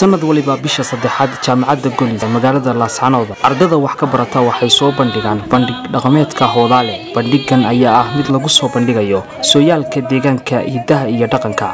sanad waliba bisha saddexaad jaamacadda golis magaalada laascanooda ardada wax ka barata waxay soo bandhigaan bandhig dhaqameedka hoodaale bandhigan ayaa ah mid lagu soo bandhigayo sooyaalka deegaanka hidaha iyo dhaqanka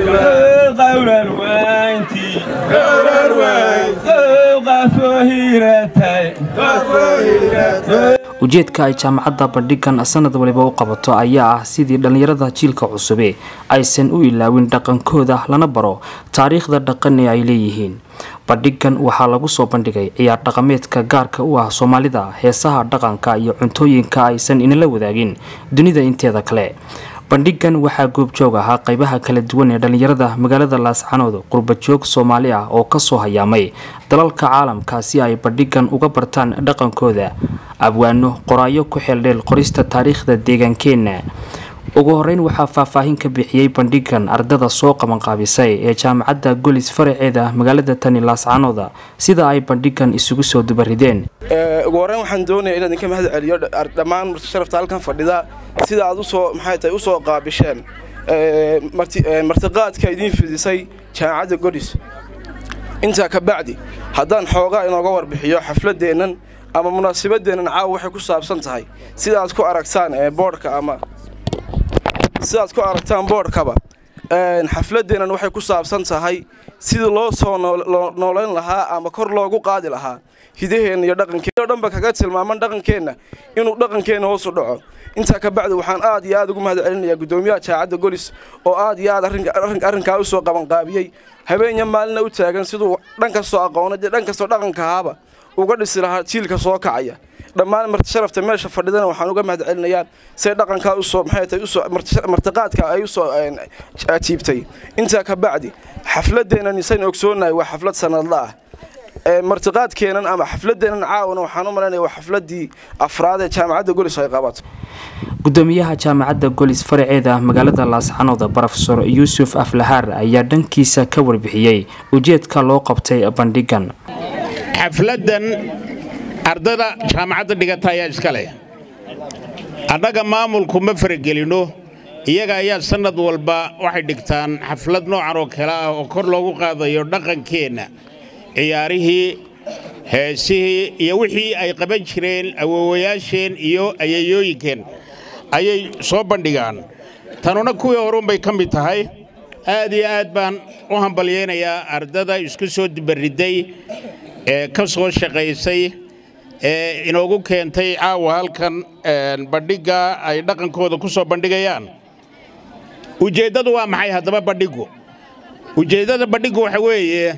ujeedka ay jaamacadda bandhigan sanad waliba u qabato ayaa ah sidii dhallinyarada jiilka cusube aysan u ilaawin dhaqankooda lana baro taariikhda dhaqan ee ay leeyihiin bandhigan waxaa lagu soo bandhigay ciyaar dhaqameedka gaarka u ah soomaalida heesaha dhaqanka iyo cuntooyinka aysan inala wadaagin dunida inteeda kale bandhigan waxaa goobjoog ahaa qaybaha kala duwan ee dhallinyarada magaalada laascanood qurbajoog soomaali ah oo kasoo hayaamay dalalka caalamka si ay bandhigan uga bartaan dhaqankooda abwaano qoraayo ku xeeldheel qorista taariikhda deegaankeenna ugu horeyn waxaa faahfaahin ka bixiyey bandhigan ardada soo qabanqaabisay ee jaamacadda golis faraceeda magaalada tani laascanooda sida ay bandhigan isugu soo dubarideen ugu horreyn waxaan doonaya inaan idinka mahad celiyo dhammaan sharafta halkan fadhida sida aad usoo maxay tahay usoo qaabisheen martiqaadka idiin fidisay jaamacadda golis intaa ka bacdi haddaan xoogaa inooga warbixiyo xafladeennan ama munaasabadeennan caawa waxay ku saabsan tahay sida aad ku aragtaan boodhka ama sidaad ku aragtaan boodhkaba xafladeennan waxay ku saabsan tahay sidii loo soo noolayn lahaa ama kor loogu qaadi lahaa hidaheenna iyo dhaqankeenna o dhanba kaga tilmaaman dhaqankeenna inuu dhaqankeenna hoosu dhaco intaa ka bacdi waxaan aad iyo aad ugu mahad celinayaa guddoomiyaha jaacadda golis oo aad iyo aad arrinkaa usoo qabanqaabiyey habeenya maalina u taagan siduu dhan kastoo aqoona dee dhan kastoo dhaqanka ahaaba uga dhisi lahaa jiilka soo kacaya dhammaan martisharafta meesha fadhidana waxaan uga mahad celinayaa say dhaqankaa usoo maxay tahay usoo martiqaadka ay usoo jiibtay intaa ka bacdi xafladeennan isayn ogsoonahay waa xaflad sanadla ah martiqaadkeennan ama xafladeennan caawana waxaan u malaynaya waa xafladii afraad ee jaamacadda golis ay qabato gudoomiyaha jaamacadda golis faraceeda magaalada laascanooda brofesor yuusuf aflahaar ayaa dhankiisa ka warbixiyey ujeedka loo qabtay bandhigan xafladan ardada jaamacadda dhigata ayaa iska leh annaga maamulku ma faragelinno iyaga ayaa sannad walba waxay dhigtaan xaflad noocan oo kale ah oo kor loogu qaadayo dhaqankeenna ciyaarihii heesihii iyo wixii ay qaban jireen awoowayaasheen iyo ayayooyinkeen ayay soo bandhigaan tanuna kuwii horuunbay ka mid tahay aad iyo aad baan u hambalyaynayaa ardada isku soo dibariday ee ka soo shaqaysay ee inoogu keentay caawa halkan bandhigga ay dhaqankooda ku soo bandhigayaan ujeeddadu waa maxay haddaba bandhiggu ujeeddada bandhiggu waxa weeye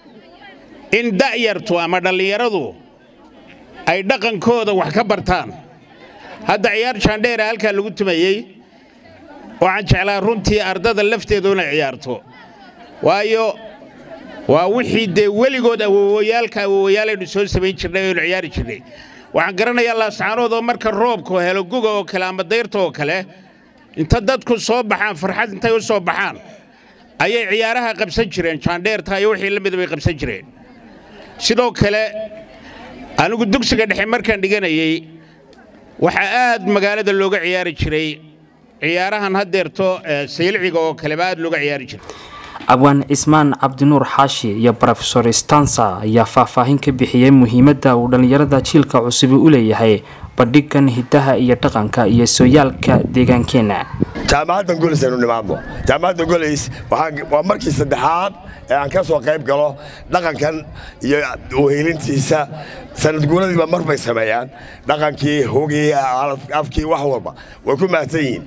in da'yartu ama dhallinyaradu ay dhaqankooda wax ka bartaan hadda ciyaar jaandheera halkaa lagu tumayey waxaan jeclaa runtii ardada lafteedu inay ciyaarto waayo waa wixii dee weligood awowayaalka awowayaalaynu soo samayn jirnay oynu ciyaari jirnay waxaan garanayaa laascaanood oo marka roobka helo guga oo kale ama dayrta oo kale inta dadku soo baxaan farxad intay u soo baxaan ayay ciyaaraha qabsan jireen jaandheerta iyo wixii la mida bay qabsan jireen sidoo kale anigu dugsiga dhexe markaan dhiganayey waxaa aad magaalada looga ciyaari jiray ciyaarahan haddeerto saylciga oo kaleba aad looga ciyaari jiray abwaan cismaan cabdinuur xaashi iyo brofesor stansa ayaa faahfaahin ka bixiyey muhiimadda uu dhallinyarada jiilka cusubi u leeyahay bandhigan hidaha iyo dhaqanka iyo sooyaalka deegaankeenna jaamacadda golis aynu nimaadno jaamacadda golis waa markii saddexaad ee aan ka soo qayb galo dhaqankan iyo uheelintiisa sanadguuradiiba mar bay sameeyaan dhaqankii hogii afkii wax walba way ku mahadsan yihiin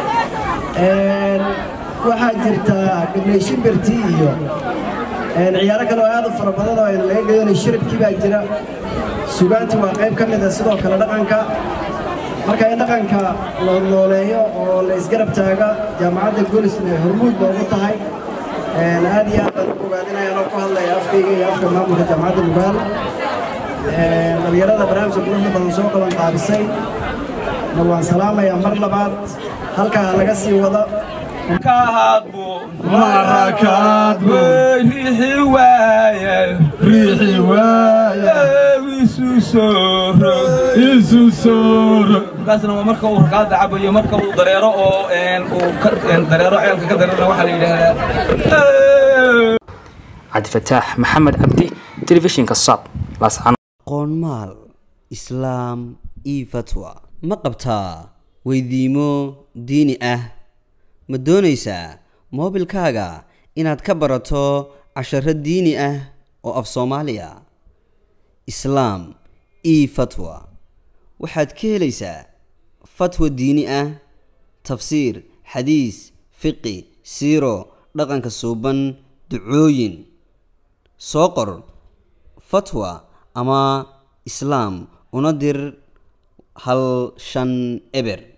waxaa jirta gabley shimbirtii iyo ciyaaro kale oo aad u fara badan oo aynu laga gedanay shiribkii baa jira sugaantii waa qayb ka mida sidoo kale dhaqanka marka in dhaqanka loo nooleeyo oo la isgarab taaga jaamacadda golisna hormuud boogu tahay aad iyo aad baan u ogaadinayaan oo ku hadlaya afkayga iyo afka maamulka jaamacadda mugaal dhalinyarada barnaamijka quruxda badan soo qaban qaabisay na waan salaamayaa mar labaad halkaa laga sii wado riixi waaye riixi waaye isu sooro isu sooro markaasna waa marka uu rakaada cabayo marka uu dareero oo uu dareero ceelka ka dareerana waxaa la yidhaahdaa cabdifataax maxamed cabdi telefishinka sab laascanood qoonmaal islaam io fatwa ma qabtaa weydiimo diini ah ma doonaysaa moobilkaaga inaad ka barato casharo diini ah oo af soomaaliya islaam io fatwa waxaad ka helaysaa fatwa diini ah tafsiir xadiis fiqi siiro dhaqanka suuban ducooyin soo qor fatwa ama islaam una dir hal shan eber